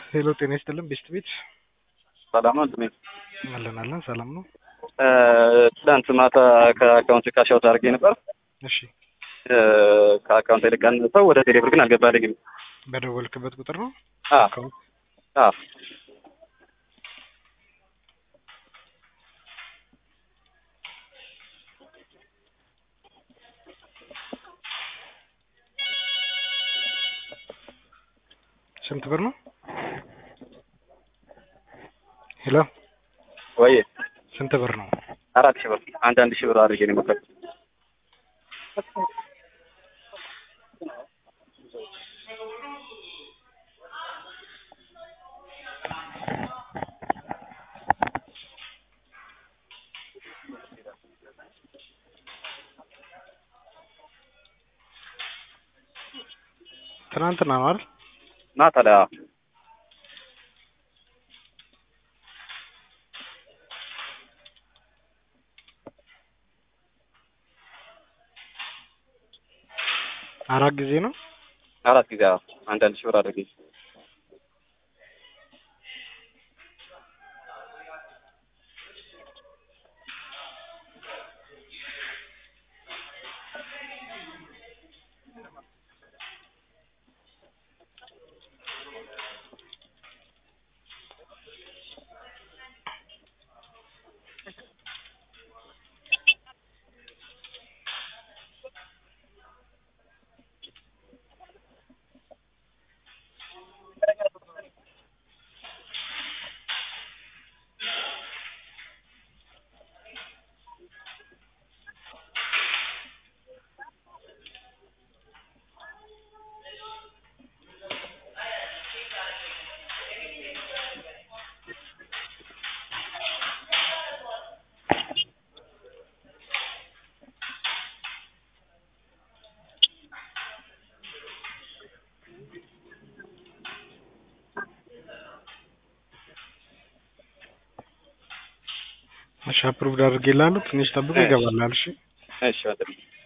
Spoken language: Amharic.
ሄሎ ጤና ይስጥልን ቤስት ቤት ሰላም ነው እንትሜ አለን አለን ሰላም ነው። ትናንት ማታ ከአካውንት ካሽ አውት አድርጌ ነበር። እሺ ከአካውንት የልቀንሰው ወደ ቴሌብር ግን አልገባልኝም። በደወልክበት ቁጥር ነው አ አካውንት አ ስንት ብር ነው? ሄሎ ወይ ስንት ብር ነው? አራት ሺህ ብር አንድ አንድ ሺህ ብር አድርጌ ነው የሞከርኩት። ትናንትና ነው አይደል? ማታ ላይ አዎ። አራት ጊዜ ነው። አራት ጊዜ አዎ። አንድ አንድ ሺህ ብር አድርጌ እሺ አፕሩቭድ አድርጌልሃለሁ። ትንሽ ጠብቆ ይገባልሃል። እሺ እሺ ወንድሜ